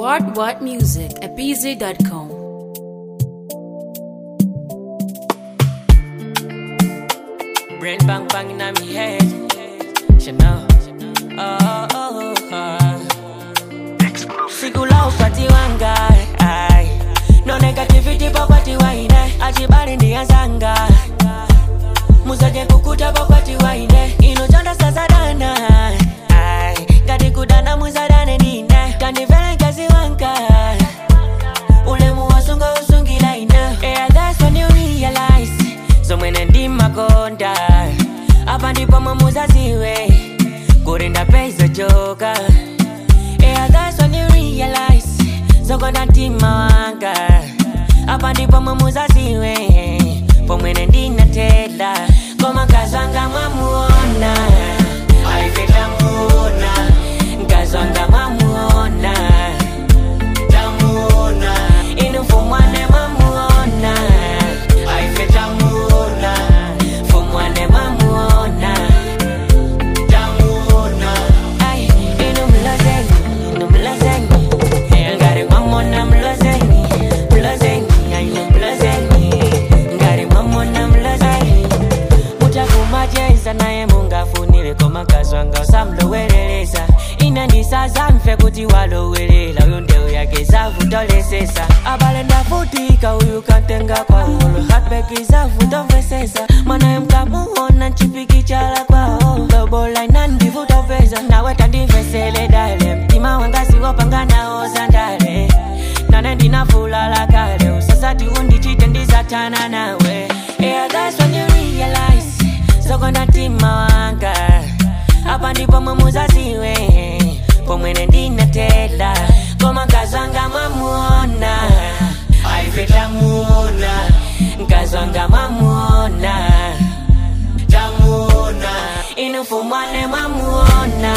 What What Music at BZ.com. Brain bang bang in my head. Chanel. Oh, oh, oh. Sikula upati wanga. Ay. No negativity papati waine. Ajibari ndiyazanga. Muzaje kukuta papati waine. Inochonda sasa dana. Ay. Gadi kudana muzadane nine. Kandivele kazi wanka. Ule muwasunga usungila ina. Yeah, that's when you realize. zomwene ndimakonda apa ndipo mwamuzaziwe kurinda peizo joka yeah, that's when you realize zokonda mtima wanga apa ndipo mwamuzaziwe pomwene ndinatela koma nkazwanga mwamuona alifeta muona nkazwanga mwamuona tamuona inufumwane mwamuona aifetamuona fumwane mwamuona tamuona ai inumlozeni inumlozeni ngari mwamona mlozeni mlozeni ainumlozeni ngari mwamona mlozeni mutakumajeza naye mungafunile komakazwanga osamlowereleza inandisaza mfe kuti walowelela uyo ndeu yake zavutolesesa abalenda futika uyu kantenga kwaholo hatbeki zavutovesesa mwanaye mkamuona nchipiki chala kwao lobola inandivutopesa nawe tandivesele dale mtima wangasiwopanga nao zandale nane ndinafulala kale usasati undichite ndisatana nawe yeah, that's when you realize zokonda mtima wanga apa ndipo mwamuzaziwe pomwene ndinatela koma nkazwanga mwamuona aifetamuona nkazwanga mwamuona tamuona inufumwane mwamuona